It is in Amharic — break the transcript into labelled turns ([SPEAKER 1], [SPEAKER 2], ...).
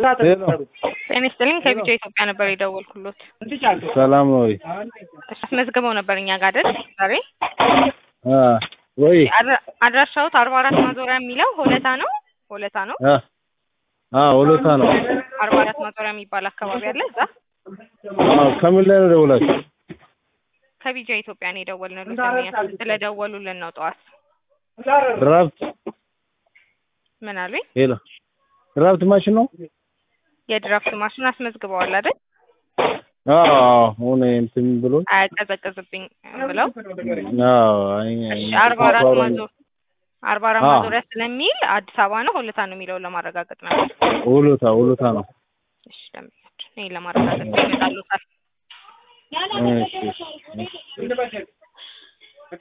[SPEAKER 1] ጤና ይስጥልኝ ከቢጫ ኢትዮጵያ ነበር የደወልኩሎት።
[SPEAKER 2] ሰላም ነው ወይ?
[SPEAKER 1] አስመዝግበው ነበር እኛ ጋር አይደል ዛሬ?
[SPEAKER 2] አ ወይ
[SPEAKER 1] አድራ- አድራሻዎት አርባ አራት ማዞሪያ የሚለው ሆለታ ነው ሆለታ ነው
[SPEAKER 2] አ አ ወሎታ ነው።
[SPEAKER 1] አርባ አራት ማዞሪያ የሚባል አካባቢ አለ እዛ
[SPEAKER 2] አዎ ከምን ላይ ነው ደውላችሁ?
[SPEAKER 1] ከቢጫ ኢትዮጵያ ነው የደወልንሎት ደንበኛ ስለደወሉልን ነው ጠዋት
[SPEAKER 2] ድራፍት
[SPEAKER 1] ምን አሉኝ
[SPEAKER 2] ሄሎ ድራፍት ማሽን ነው?
[SPEAKER 1] የድራፍት ማሽን አስመዝግበዋል አይደል
[SPEAKER 2] አዎ ሆነ እንትን ብሎ
[SPEAKER 1] አያቀዘቅዝብኝ ብለው
[SPEAKER 2] አዎ አይ
[SPEAKER 1] እሺ አርባ አራት ማዞ አርባ አራት
[SPEAKER 2] አዎ።
[SPEAKER 1] ማዞሪያ ስለሚል አዲስ አበባ ነው ሆለታ ነው የሚለውን ለማረጋገጥ ነበር
[SPEAKER 2] ወሎታ ወሎታ ነው።
[SPEAKER 1] እሺ ደንበኛችን ይሄን ለማረጋገጥ ይመጣሉታል
[SPEAKER 2] እሺ እሺ